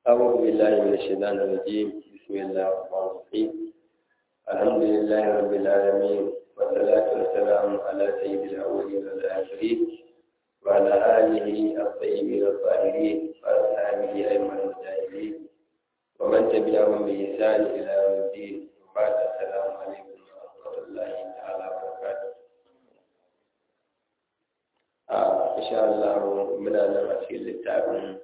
أعوذ بالله من الشيطان الرجيم بسم الله الرحمن الرحيم الحمد لله رب العالمين والصلاة والسلام على سيد الأولين والآخرين وعلى آله الطيبين الطاهرين وأصحابه أئمة المجاهدين ومن تبعهم بإحسان إلى يوم الدين وبعد السلام عليكم ورحمة الله تعالى وبركاته إن شاء الله من أنا في التعبير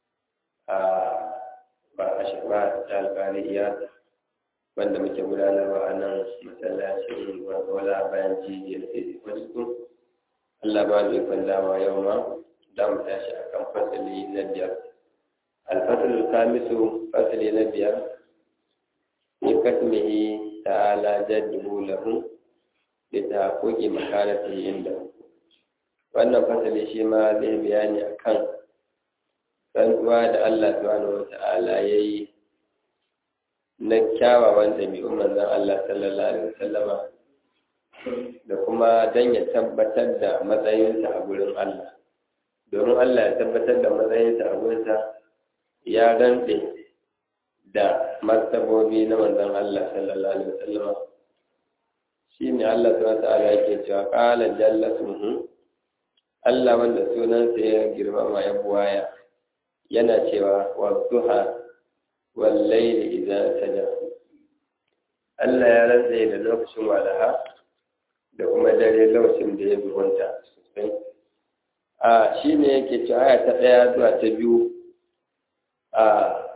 ba a shaba ta alƙariya wanda muke gudanarwa a nan masallacin wala bayan jijiyar sai wasu Allah ba zai kan dama yau ma za mu tashi a kan fasali na biyar alfasalul kamisu fasali na biyar fi kasmihi ta'ala jaddu lahu da ta koke makarati inda wannan fasali shi ma zai bayani akan rantsuwa da Allah subhanahu wa ta'ala ya yi na kyawawan ɗabi'un manzon Allah sallallahu alaihi wasallama da kuma don ya tabbatar da matsayinsa a gurin Allah domin Allah ya tabbatar da matsayinsa a gurinsa ya rantse da martabobi na manzon Allah sallallahu alaihi wasallama shi ne Allah subhanahu wa ta'ala yake cewa qala jalla suhu Allah wanda sunansa ya girmama ya buwaya yana cewa wadduha wallaili idan saja Allah ya rantse da lokacin walaha da kuma dare lokacin da ya bugunta sosai a shi ne yake cewa aya ta ɗaya zuwa ta biyu a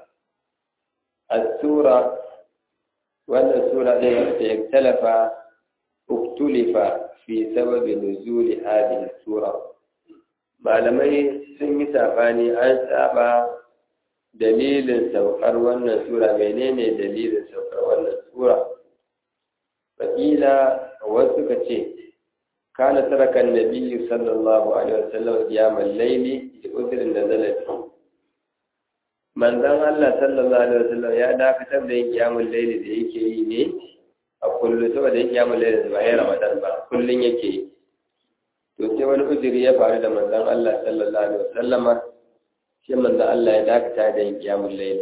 asura wannan sura ɗin da ya talafa uktulifa fi sababi nuzuli hadhihi sura malamai sun yi sabani an saba dalilin saukar wannan sura menene dalilin saukar wannan sura fakila wasu ka ce kana tarakan nabiyyu sallallahu alaihi wasallam qiyamul layli da udrin da zalati manzon Allah sallallahu alaihi wasallam ya dakatar da yin qiyamul layli da yake yi ne a kullu saboda yin qiyamul layli ba ya ramadan ba kullun yake yi to sai wani uzuri ya faru da manzon Allah sallallahu alaihi wasallama sai manzon Allah ya dakata da yin qiyamul layl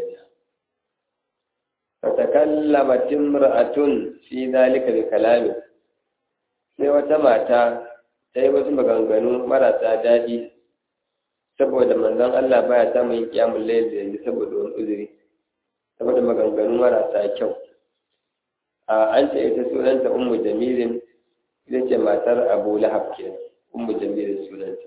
fa takallamat imra'atun fi dhalika bi kalami sai wata mata ta yi wasu maganganu marasa daɗi saboda manzon Allah baya samun yin qiyamul layl da yanzu saboda wani uzuri saboda maganganu marasa kyau a an ce ita sunanta ummu jamilin ita ce matar abu lahab kenan ummu jamil sunanta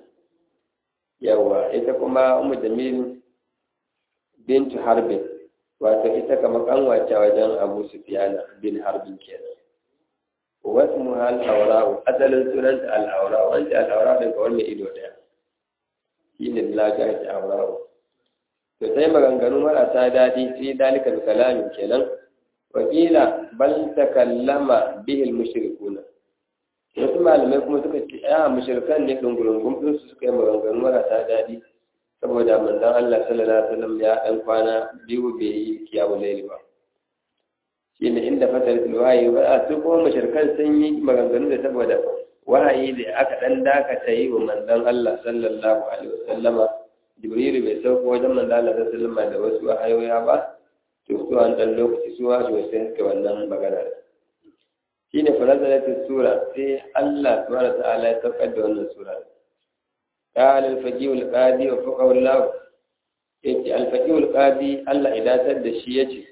yawa ita kuma ummu jamil bintu harbin wato ita kama kanwace wajen abu sufiyana bin harbin kenan wasu muhal aura'u asalin sunanta al'aura'u wanda al'aura'u ɗin kawar mai ido ɗaya shi ne lagar ta aura'u to sai maganganu marasa daɗi fi dalika bi kalamin kenan wakila bal takallama bihil mushrikuna wasu malamai kuma suka ce ya mushrikan ne dungurungun din su suka yi maganganu marasa daɗi saboda manzon Allah sallallahu alaihi wasallam ya ɗan kwana biyu bai yi kiyamu laili ba shi ne inda fatar wahayi ba a su kuma mushrikan sun yi maganganu da saboda wahayi da aka ɗan dakata yi wa manzon Allah sallallahu alaihi wasallama jibrilu bai sauko wajen manzon Allah sallallahu alaihi wasallama da wasu wahayoya ba to su an ɗan lokaci su wasu sai suka wannan magana shi ne fanazalatin sura sai Allah subhanahu ta'ala ya saukar da wannan sura قال الفقيه القاضي وفقه الله yace alfaqih alqadi Allah idatar da shi yace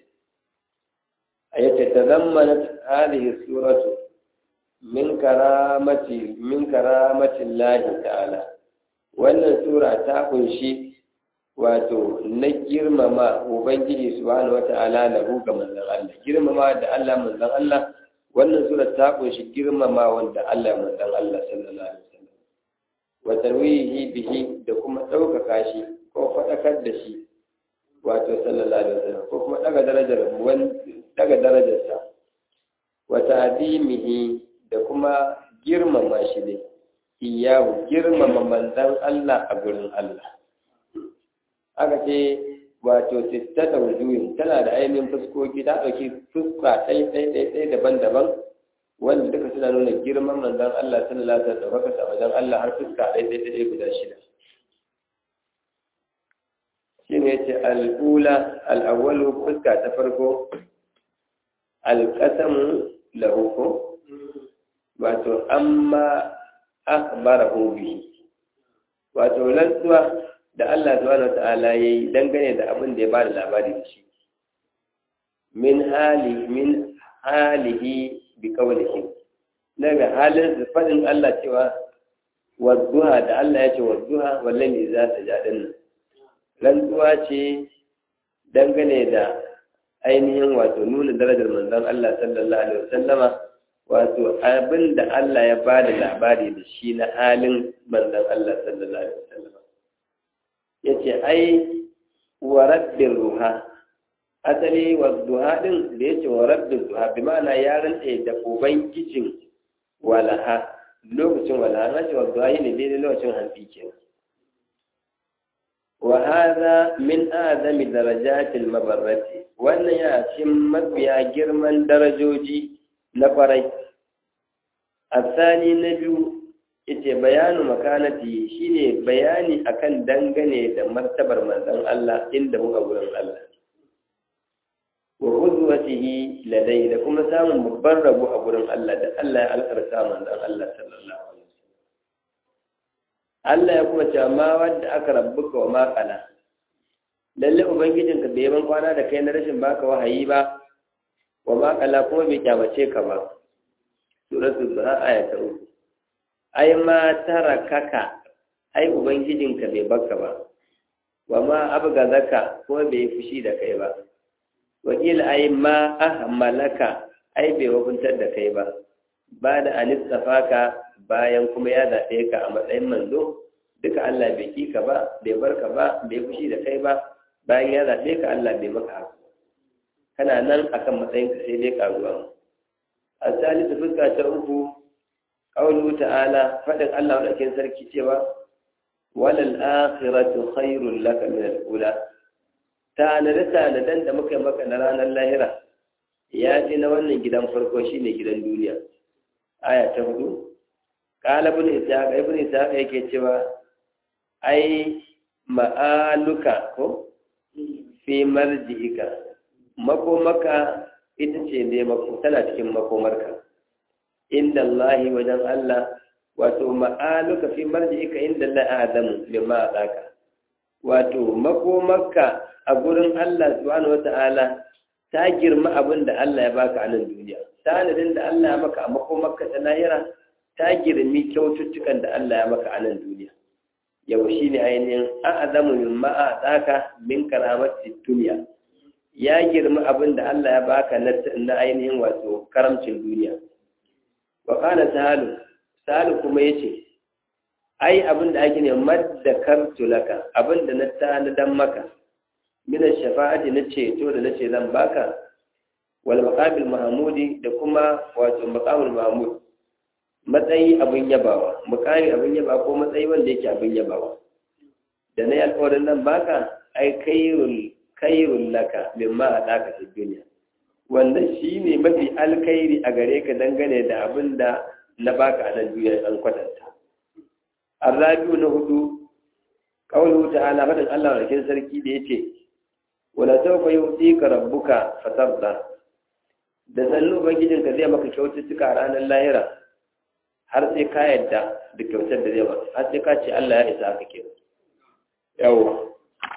ayace tazammanat hadhihi suratu min karamati min karamati Allah ta'ala wannan sura ta kunshi wato na girmama ubangiji subhanahu wata'ala lahu ga manzon Allah girmama da Allah manzon Allah wannan sura ta kunshi girmama wanda Allah manzon Allah sallallahu alaihi wasallam wa tarwihi bihi da kuma ɗaukaka shi ko faɗakar da shi wato sallallahu alaihi wasallam ko kuma daga darajar wan daga darajarsa wa ta'zimihi da kuma girmama shi ne iyahu girmama manzon Allah a gurin Allah aka ce wato sittata wujuhin tana da ainihin fuskoki ta ɗauki fuska ɗai ɗai ɗai ɗai daban-daban wanda duka suna nuna girman manzon Allah sallallahu alaihi wasallam da wajen Allah har fuska ɗai ɗai ɗai guda shida shine yace al-ula al-awwalu fuska ta farko al-qasamu lahu ko wato amma akhbarahu bihi wato rantsuwa da Allah subhanahu wata'ala yayi dangane da abin da ya bada labari da shi min hali min halihi bi qawlihi daga halin fadin Allah cewa wadduha da Allah ya ce wadduha wallahi za ta jadin rantsuwa ce dangane da ainihin wato nuna darajar manzon Allah sallallahu alaihi wasallama wato abin da Allah ya ba da labari da shi na halin manzon Allah sallallahu alaihi wasallam yace ai wa rabbir ruha asali wa duha din da yace wa rabbir duha bi ma'ana ya rantsa da ubangijin walaha lokacin walaha na ce wa duha ne daidai lokacin hantsi kenan wa hadha min adami darajatil mabarrati wannan ya cikin mafiya girman darajoji na kwarai asani na biyu ita bayanu makanati shine bayani akan dangane da martabar manzon Allah inda muka gurin Allah wa uzwatihi ladai da kuma samun babban rabo a gurin Allah da Allah ya alkarta manzon Allah sallallahu alaihi wasallam Allah ya kuma ce ma wanda aka rabbuka wa ma qala lalle ubangijinka bai ban kwana da kai na rashin baka wahayi ba wa ma qala kuma bai kyamace ka ba suratul duha aya ta uku ai ma tarakaka ai ubangijinka bai baka ba wa ma abgazaka ko bai fushi da kai ba wakil ai ma ahmalaka ai bai wakuntar da kai ba ba da anistafaka bayan kuma ya zaɓe ka a matsayin manzo duka Allah bai ki ka ba bai bar ka ba bai fushi da kai ba bayan ya zaɓe ka Allah bai maka haka kana nan akan matsayin ka sai dai karuwa a salisu fuska ta uku qawlu ta'ala fadin Allah wadakin sarki cewa walal akhiratu khairul laka min al-ula tanade tanaden da muka maka na ranar lahira ya ce na wannan gidan farko shine gidan duniya aya ta hudu qala ibn ishaq ibn ishaq yake cewa ai ma'aluka ko fi marji'ika makomaka ita ce ne tana cikin makomarka inda Allah wajen Allah wato ma'aluka fi marji'ika inda Allah adamu lima zaka wato makomarka a gurin Allah subhanahu wata'ala ta girma abin da Allah ya baka a nan duniya sanadin da Allah ya maka a makomarka ta lahira ta girmi kyaututtukan da Allah ya maka a nan duniya yau shi ne ainihin an azamu min ma'a tsaka min karamati duniya ya girma abin da Allah ya baka na ainihin wato karamcin duniya wa kana sahalu sahalu kuma yace ai abin da ake ne maddakartu laka abin da na tanadan maka min shafa'ati na ceto da nace zan baka wal maqamil mahmudi da kuma wato maqamul mahmud matsayi abin yabawa mukami abin yaba ko matsayi wanda yake abin yabawa da na yi alkawarin nan baka ai kairul kairul laka mimma a ɗaka fi duniya wanda shi ne mafi alkairi a gare ka dangane da abin da na baka a nan duniya an kwatanta arrabiu na hudu kawai ta'ala faɗin allah walakin sarki da ya ce wala sauka yi ka rabbuka fatarda da sannu ubangijinka zai maka kyaututtuka ranar lahira har sai ka yadda da kyautar da zai ba har sai ka ce Allah ya isa haka ke yawo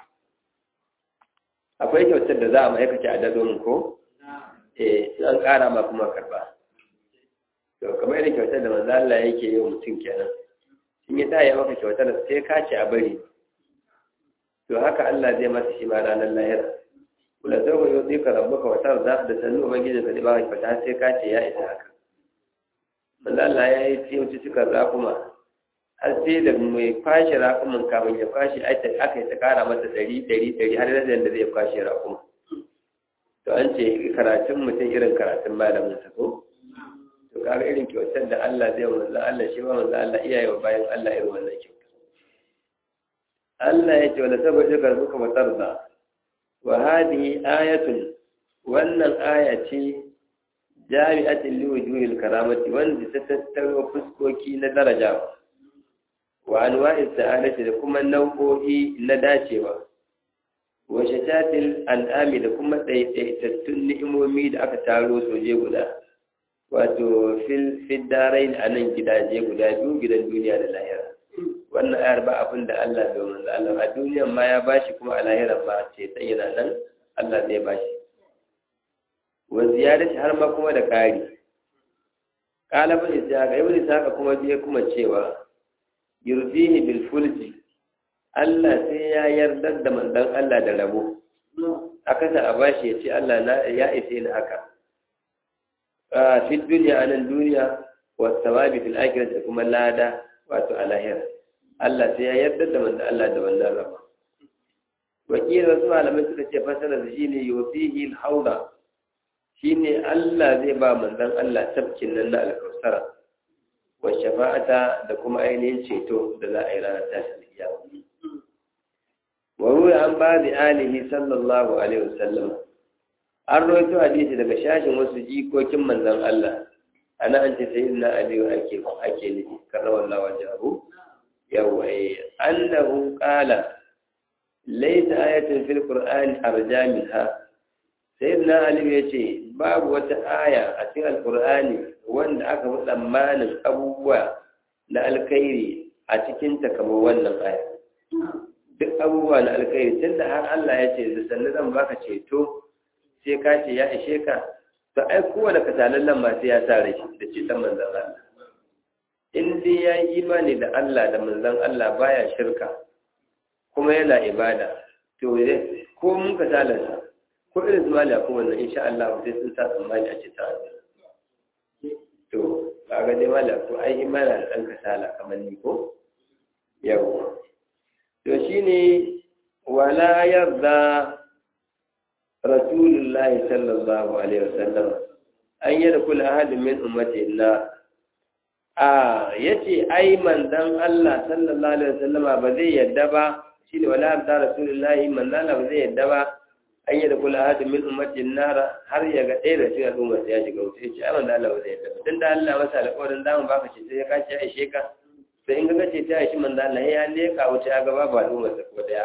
akwai kyautar da za a ma'aikaci a dadomin ko eh an ƙara ma kuma karba to kamar irin kyautar da manzo Allah yake yi wa mutum kenan in ya taya maka kyautar sai ka ce a bari to haka Allah zai masa shi ma ranar lahira kula sai ko yau ka rabbuka wa tarda da sannu ubangiji ka ba ka kyauta sai ka ce ya isa haka manzo Allah ya yi tiyauci suka rakuma har sai da mai kwashe rakuman kafin ya kwashe aka yi ta kara masa ɗari ɗari ɗari har da da zai kwashe rakuma to an ce karatun mutum irin karatun malamin sa ko to kaga irin kyautar da Allah zai wa manzo Allah shi ma manzo Allah iyaye wa bayan Allah irin wannan kyauta Allah ya ce wala saboda karbuka matarda wa hadhihi ayatun wannan aya ce jami'atin liwujuhil karamati wanda ta tattaro fuskoki na darajawa wa anwa'is sa'adati da kuma nau'o'i na dacewa wa shatatil an'ami da kuma ɗaiɗaitattun ni'imomi da aka taro soje guda wato fil fiddarain a nan gidaje guda biyu gidan duniya da lahira wannan ayar ba abin da Allah bai manzo Allah a duniyan ma ya bashi kuma a lahiran ma ce sai yana nan Allah zai bashi wa ziyadati har ma kuma da ƙari qala bin ishaqa ibn ishaqa kuma biye kuma cewa yurdihi bil fulji Allah sai ya yarda da manzon Allah da rabo aka sa a bashi ya ce Allah na ya ise ni haka a fi duniya anan duniya wa thawabi fil akhirati kuma lada wato a lahira Allah sai ya yarda da manzon Allah da wannan rabo wakil wasu malamai suka ce fasara da shine yufihi al-hawda shine Allah zai ba manzon Allah tafkin nan na alkausara wa shafa'ata da kuma ainihin ceto da za a yi ranar tashin kiyama wa ruwa an ba da alihi sallallahu alaihi wasallam an rawaito hadisi daga shashin wasu jikokin manzon Allah ana an ce sayyidina aliyu ake ake nufi karramallahu wajhahu yawa eh annahu qala laysa ayatun fil qur'ani arja minha sayyidina aliyu yace babu wata aya a cikin alqur'ani wanda aka fi tsammanin abubuwa na alkhairi a cikinta kamar wannan aya duk abubuwa na alkhairi tun da har Allah ya ce da sannu zan baka ceto sai ka ce ya ishe ka to ai kowane kasalallen masu ya sa rai da ceton manzan Allah in dai ya yi imani da Allah da manzan Allah baya shirka kuma yana ibada to ko mun kasalarsa ko irin zuwa da kowanne insha Allah sai sun sa tsammani a ceton Allah to kaga dai mala ko ai imana da ɗan kasala kamar ni ko yau to shine wala yarda rasulullahi sallallahu alaihi wasallam an yi da kula ahadin min ummati na a yace ai manzon Allah sallallahu alaihi wasallama ba zai yadda ba shine wala yarda rasulullahi manzon Allah ba zai yadda ba an yi da kula hadin min ummatin nara har ya ga ɗaya da cikin al'ummar ya shiga wuce ce ai wanda Allah zai tafi tun da Allah masa alƙawarin zamu baka ce sai ya kace aishe ka sai in ga ce ta aishi manzo Allah ya leka wuce ya ga babu al'ummar ta ko daya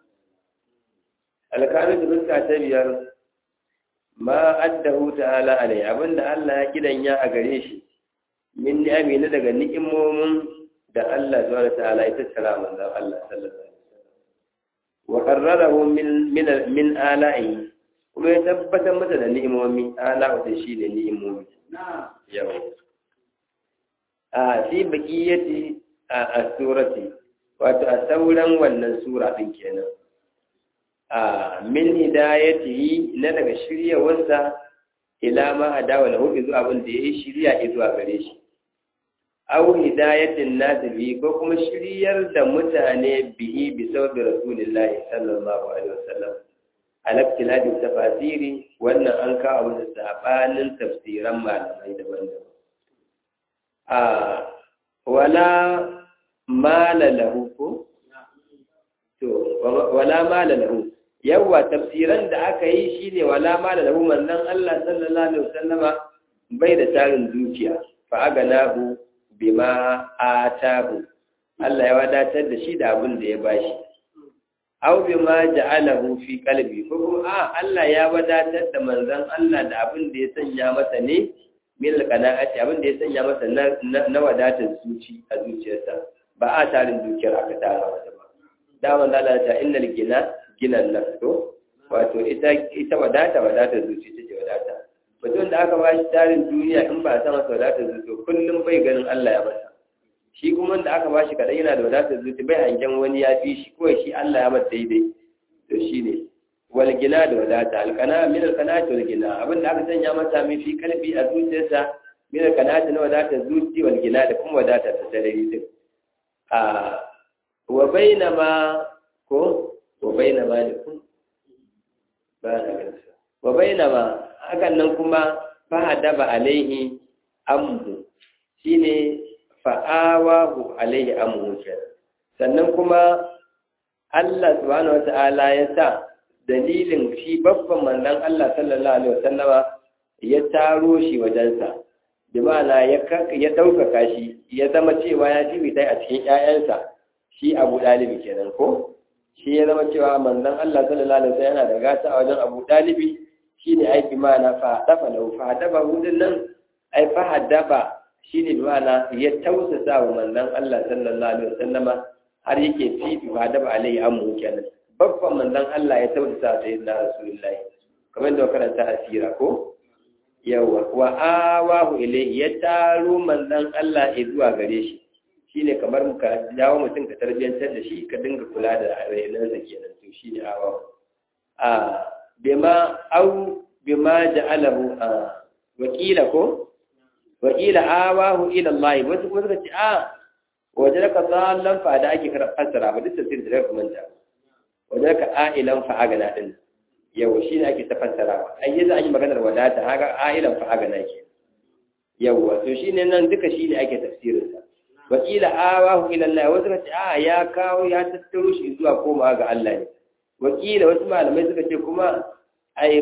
alƙalin da fuska ta biyar ma addahu ta'ala alai abinda Allah ya kidanya a gare shi min ni'ami na daga ni'imomin da Allah subhanahu wa ta'ala ya tattara manzo Allah sallallahu alaihi wa qarrarahu min min min ala'i kuma ya tabbatar mata da ni'imomi ala wata shi da ni'imomi yau a fi baqiyati a surati wato a sauran wannan sura din kenan a min hidayatihi na daga shiryawarsa ila ma adawa lahu zuwa abin da yayi shirya zuwa gare shi aw hidayatin nas bihi ko kuma shiryar da mutane bihi bi sabbi rasulillahi sallallahu alaihi wasallam alaktiladi tafasiri wannan an kawo da sabanin tafsiran malamai daban-daban a wala mala lahu ko to wala mala lahu yawa tafsiran da aka yi shine wala mala lahu manzon Allah sallallahu alaihi wasallama bai da tarin dukiya fa aganahu bima atahu Allah ya wadatar da shi da abin da ya bashi aw bima ja'alahu fi qalbi ko kuma a Allah ya wadatar da manzon Allah da abin da ya sanya masa ne mil qana'ati abin da ya sanya masa na wadatar zuci a zuciyarsa ba a tarin dukiyar aka tara masa ba da manzon Allah ta innal gina ginan nafsu wato ita ita wadata wadatar zuci take wadata mutum da aka bashi tarin duniya in ba a sama wadatar zuci kullum bai ganin Allah ya masa shi kuma da aka bashi kaɗai yana da wadatar zuci bai hangen wani ya fi shi kawai shi Allah ya masa daidai to shi ne wal gina da wadata alkana min alkana wal gina abin da aka sanya masa mai fi kalbi a zuciyarsa min alkana na wadatar zuci wal gina da kuma wadata ta sarari din a wa bainama ko wa bainama ne kun ba na ganin wa bainama hakan nan kuma fa daba alaihi amhu shine fa'awahu alaihi amhu sannan kuma Allah subhanahu wata'ala ya sa dalilin shi babban manzon Allah sallallahu alaihi wasallama ya taro shi wajensa bi ma'ana ya ya daukaka shi ya zama cewa ya ji dai a cikin ƴaƴansa shi Abu Dalib kenan ko shi ya zama cewa manzon Allah sallallahu alaihi wasallam yana da gata a wajen Abu Dalibi shine ai bi ma'ana fa dafa lahu fa dafa hudun nan ai fa haddaba shine bi ma'ana ya tausasa wa manzon Allah sallallahu alaihi wasallama har yake fifi fa daba alai amu kenan babban manzon Allah ya tausasa sayyidina Rasulullahi kamar da karanta asira ko yawa wa awahu ilayhi ya taro manzon Allah zuwa gare shi shine kamar muka jawo mutum ka tarbiyantar da shi ka dinga kula da rainansa kenan to shine awahu a bima au bima ja'alahu a wakila ko wakila awahu ila Allah wasu kuma suka ce a wajarka dallan fa da ake fassara ba duk tafsir da kuma manta wajarka ailan fa agana din yawa shi ne ake ta fassarawa ai yanzu an yi maganar wadata haka ailan fa agana ke yawa to shine nan duka shi ne ake tafsirin sa wakila awahu ila Allah wasu suka ce a ya kawo ya tattaro shi zuwa komawa ga Allah ne wakila wasu malamai suka ce kuma ai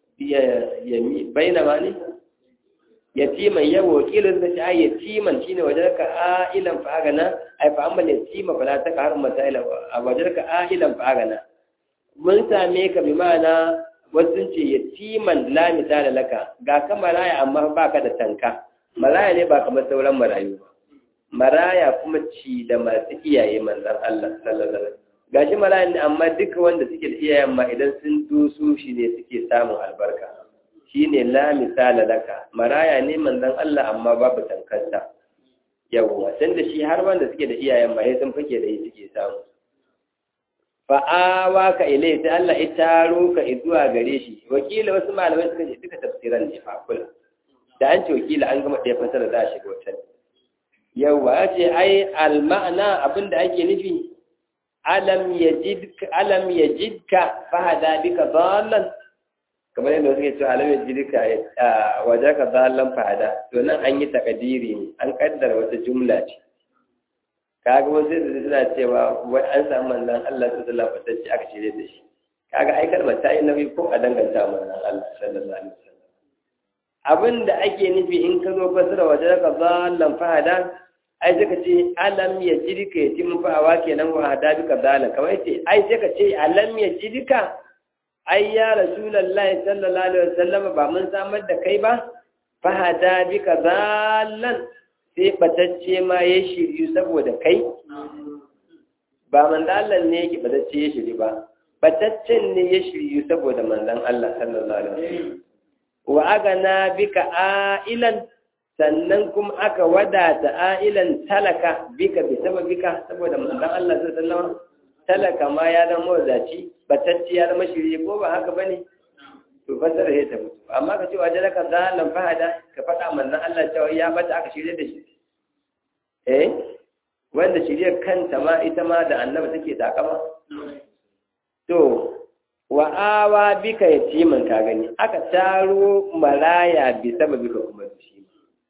baina ma ne yatiman yawa wakilin da ta yatiman shine wajarka ailan fa agana ai fa amma yatima fala ta har masaila a wajarka ailan fa agana mun same ka bi ma'ana wasu ce yatiman la misala laka ga ka maraya amma baka da tanka maraya ne ba kamar sauran marayu ba maraya kuma ci da masu iyaye manzon Allah sallallahu alaihi wasallam gashi maraya ne amma duka wanda suke da iyayen ma idan sun dusu shi ne suke samun albarka shine la misala laka maraya ne manzon Allah amma babu tankarsa yawwa san da shi har wanda suke da iyayen ba sai sun fake da yi suke samu fa awa ka ilai sai Allah ya taro ka zuwa gare shi wakila wasu malamai suka ce duka tafsiran ne fa kula da an ce wakila an gama ɗaya fasara za a shiga wata yawwa ya ce ai al ma'ana abinda ake nufi alam yajidka alam yajidka fahada bika dallan kamar yadda suke cewa alam yajidka wajaka dallan fahada to nan an yi takadiri ne an kaddara wata jumla ce kaga wasu da suna cewa wai an samu manzon Allah sallallahu alaihi wasallam aka shirye da shi kaga ai kalmar ta yi nauyi ko a danganta manzon Allah sallallahu alaihi wasallam abinda ake nufi in ka zo fasara wajaka dallan fahada ai sai ka ce alam ya jirka ya ci mafawa kenan wa hada bika dala kamar ce ai sai ka ce alam ya jirka ai ya rasulullahi sallallahu alaihi wasallam ba mun samar da kai ba fa hada bika dalan sai batacce ma ya shiryu saboda kai ba mandalan ne yake batacce ya shiryu ba bataccen ne ya shiryu saboda manzon Allah sallallahu alaihi wasallam wa agana bika ailan sannan kuma aka wadata ailan talaka bika bi sababika saboda manzon Allah sallallahu alaihi wasallam talaka ma ya zama wadaci batacci ya zama shirye ko ba haka bane to fasara ya tafi amma ka ce wa jalaka zalan fahada ka faɗa manzon Allah cewa ya bata aka shirye da shi eh wanda shirye kanta ma ita ma da annabi take takama to wa awa bika yatiman ka gani aka taro maraya bi sababika kuma shi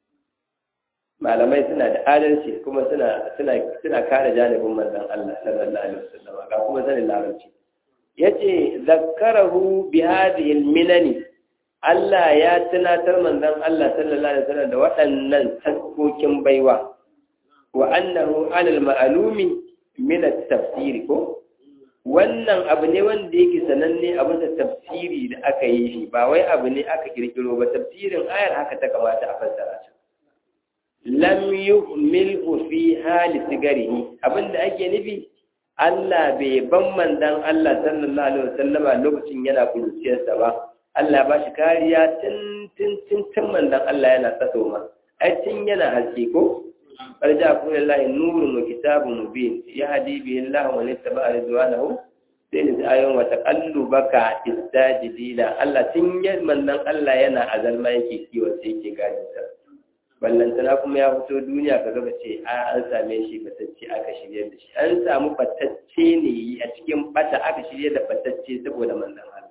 malamai suna da adalci kuma suna suna suna kare janibin manzon Allah sallallahu alaihi wasallam ga kuma sanin larabci yace zakkarahu bi hadhihi alminani Allah ya tunatar manzon Allah sallallahu alaihi wasallam da waɗannan taskokin baiwa wa annahu alal ma'lumi min at-tafsir ko wannan abu ne wanda yake sananne a bisa tafsiri da aka yi shi ba wai abu ne aka kirkiro ba tafsirin ayar haka ta kamata a fassara ta lam yuhmilhu fi hali sigarihi abinda ake nufi Allah bai ban mandan Allah sallallahu alaihi wasallama lokacin yana kuruciyarsa ba Allah ba shi kariya tun tun tun tun mandan Allah yana tsaso ma ai tun yana haske ko farja ku lillahi nurun wa kitabun mubin yahdi bihi Allah wa yattaba ridwanahu sai da ayon wa taqallubaka istajidina Allah tun yan mandan Allah yana azalma yake kiwo sai yake gani sa ballantana kuma ya fito duniya ka gaba ce a an same shi batacce aka shirye da shi an samu batacce ne a cikin bata aka shirye da batacce saboda manzon Allah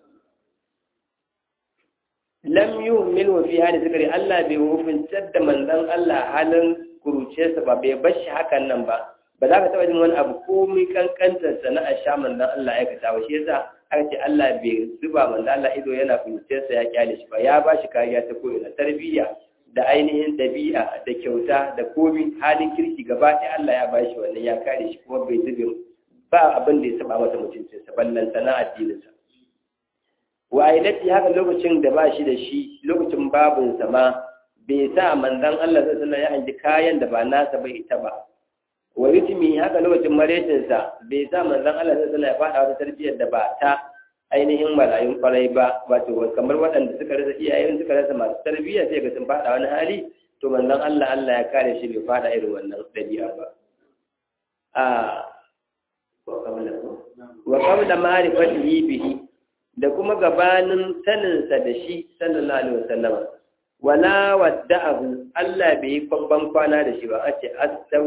lam yu'min wa fi hali zikri Allah bai hukuntar da manzon Allah halin kuruciyarsa ba bai bar shi hakan nan ba ba za ka taɓa jin wani abu komai kankantar sana'ar sha manzon Allah ya kata ba shi yasa aka ce Allah bai zuba manzon Allah ido yana kuruciyarsa ya kyale shi ba ya ba shi kariya ta ko'ina tarbiyya da ainihin ɗabi'a da kyauta da komi halin kirki gaba ɗaya Allah ya bashi wannan ya kare shi kuma bai zube ba abin da ya saba masa mutuncinsa ballanta na addininsa wa ailati haka lokacin da ba shi da shi lokacin babinsa ma bai sa manzon Allah sallallahu alaihi ya hanji kayan da ba nasa bai ita ba wa ritmi haka lokacin maretinsa bai sa manzon Allah sallallahu alaihi ya faɗa wata tarbiyyar da ba ta ainihin marayun kwarai ba wato kamar waɗanda suka rasa iyayen suka rasa masu tarbiyya sai ga sun faɗa wani hali to manzon Allah Allah ya kare shi bai faɗa irin wannan ɗabi'a ba a wa qabla ma'rifatihi bihi da kuma gabanin saninsa da shi sallallahu alaihi wasallam wala wadda'ahu Allah bai yi babban kwana da shi ba a ce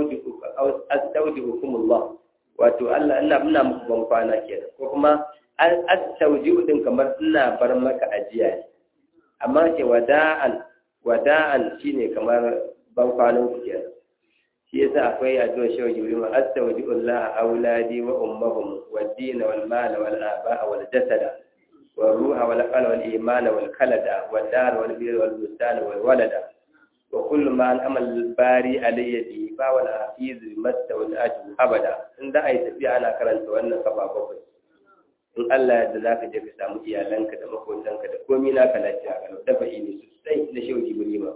astaudi'ukumullah wato Allah ina muna muku ban kwana kenan ko kuma astaudi'u din kamar ina bar maka ajiya ne amma ce wada'an wada'an shine kamar ban kwanan ku kenan shi yasa akwai addu'a shi jibril ma astaudi'ullah auladi wa ummahum wad-din wal mal wal aba'a wal jasada والروح والقلب والإيمان والكلد والدار والبير والبستان والولد وكل ما أنعم الباري علي به فهو الحفيظ بمست والأجر أبدا إن دا أي تفي أنا كرنت وأنا كفا بقي in Allah yadda za ka je ka samu iyalanka da makotanka da komi naka lafiya ga dafa ne sosai na shehu jibrima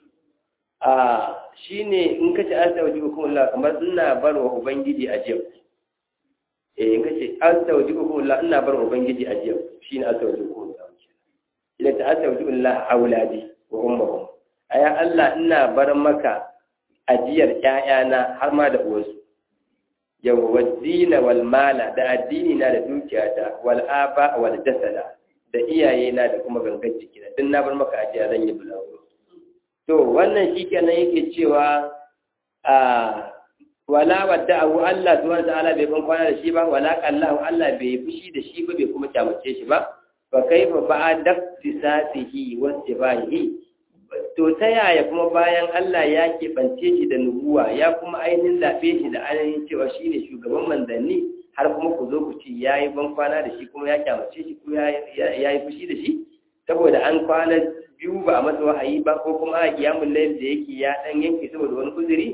a shine in ka ci asa wajibu kuma kamar ina bar wa ubangiji a jiya eh in ka ce asa wajibu kuma ina bar wa ubangiji a jiya shi ne asa wajen kuma da wuce ila ta asa wajen Allah auladi wa ummahum aya Allah ina bar maka ajiyar ƴaƴana har ma da uwarsu yawa waddina wal mala da addini na da dukiyata wal aba wal jasada da iyaye na da kuma gangan jiki na din na bar maka ajiya zan yi bulago to wannan shikenan yake cewa a wala wadda abu Allah subhanahu ta'ala bai ban kwana da shi ba wala qallahu Allah bai fushi da shi ba bai kuma kyamace shi ba fa kaifa ba'da tisasihi wa sibahi to ta yaya kuma bayan Allah ya keɓance shi da nubuwa ya kuma ainihin zaɓe shi da ainihin cewa shi ne shugaban manzanni har kuma ku zo ku ci ya yi ban kwana da shi kuma ya kyamace shi ko ya yi fushi da shi saboda an kwana biyu ba a masa wahayi ba ko kuma a kiyamun layl da yake ya ɗan yanke saboda wani uzuri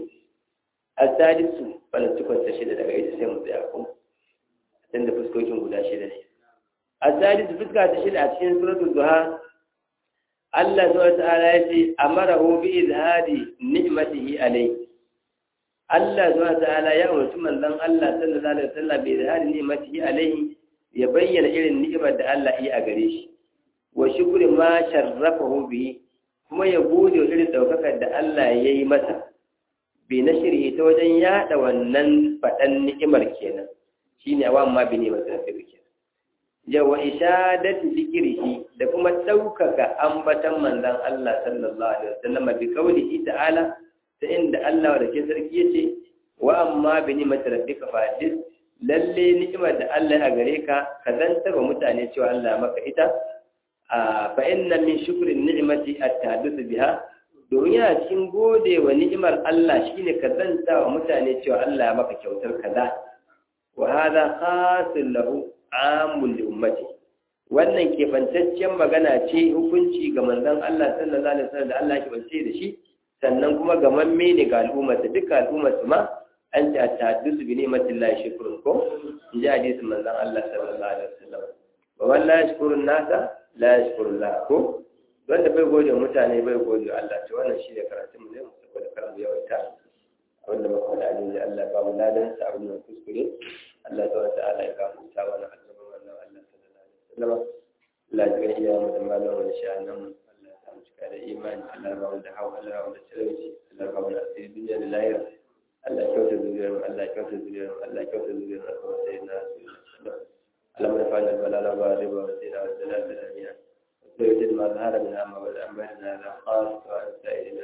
asadisu wannan cikon ta shida daga ita sai mu tsaya ko dan da fuskokin guda shida ne asadisu fuska ta shida a cikin suratul duha Allah subhanahu ta'ala ya ce amarahu bi izhari ni'matihi alayhi Allah subhanahu ta'ala ya umarci manzon Allah sallallahu alaihi wasallam bi izhari ni'matihi alayhi ya bayyana irin ni'imar da Allah yi a gare shi wa shukri ma sharrafahu bi kuma ya gode wa irin daukakar da Allah ya yi masa bi na shirye ta wajen yada wannan faɗan ni'imar kenan shine awa ma bi ni'imar da take kenan yawa ishadati zikrihi da kuma daukaka ambatan manzon Allah sallallahu alaihi wasallam bi qawlihi ta'ala ta inda Allah da ke sarki yace wa amma bi ni'imar rabbika fadis lalle ni'imar da Allah ya gare ka ka zantar wa mutane cewa Allah maka ita fa inna min shukri ni'mati at-tahadduth biha domin yana cikin gode wa ni'imar Allah shine ka zanta wa mutane cewa Allah ya maka kyautar kaza wa hadha khasul lahu amul li ummati wannan kebantaccen magana ce hukunci ga manzon Allah sallallahu alaihi wasallam da Allah ya kebance da shi sannan kuma ga mamme ne ga al'umma ta duka al'umma su ma an ta tahaddusu bi ni'matillahi shukrun ko in ji hadisin manzon Allah sallallahu alaihi wasallam wa wallahi shukrun nasa la yashkurullah ko wanda bai gode mutane bai gode Allah to wannan shi ne karatun mu ne mu saboda kar mu yawaita wanda muka da alin da Allah ba mu ladan sa abin da kuskure Allah ta wata ala ya gafarta wa annabi wannan Allah sallallahu alaihi wasallam Allah ya ga iya mu da malam wa sha'anan mu Allah ya mu cika da imani Allah ya ba mu da hawa Allah ya ba mu da talauci Allah ya ba mu da asiri duniya da lahira Allah ya kyauta zuriyar mu Allah ya kyauta zuriyar mu Allah ya kyauta zuriyar mu sai na اللهم ارفعنا البلاء والربا والزنا والزلازل امين ويجد ما ظهر منها ما بدا بيننا لا خاص وعن سائر